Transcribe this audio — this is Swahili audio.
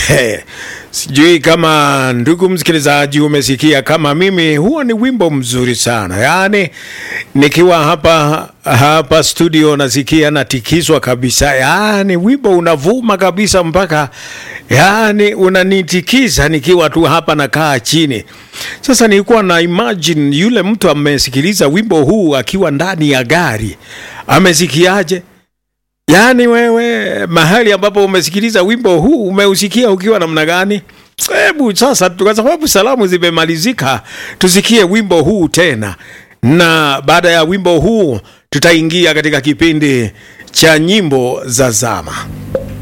Sijui kama ndugu msikilizaji umesikia kama mimi, huo ni wimbo mzuri sana yaani, nikiwa hapa hapa studio nasikia natikiswa kabisa, yaani wimbo unavuma kabisa mpaka yaani unanitikisa nikiwa tu hapa nakaa chini. Sasa nilikuwa na imagine yule mtu amesikiliza wimbo huu akiwa ndani ya gari, amesikiaje? Yaani wewe mahali ambapo umesikiliza wimbo huu umeusikia ukiwa namna gani? Hebu sasa, kwa sababu salamu zimemalizika, tusikie wimbo huu tena, na baada ya wimbo huu tutaingia katika kipindi cha nyimbo za zama.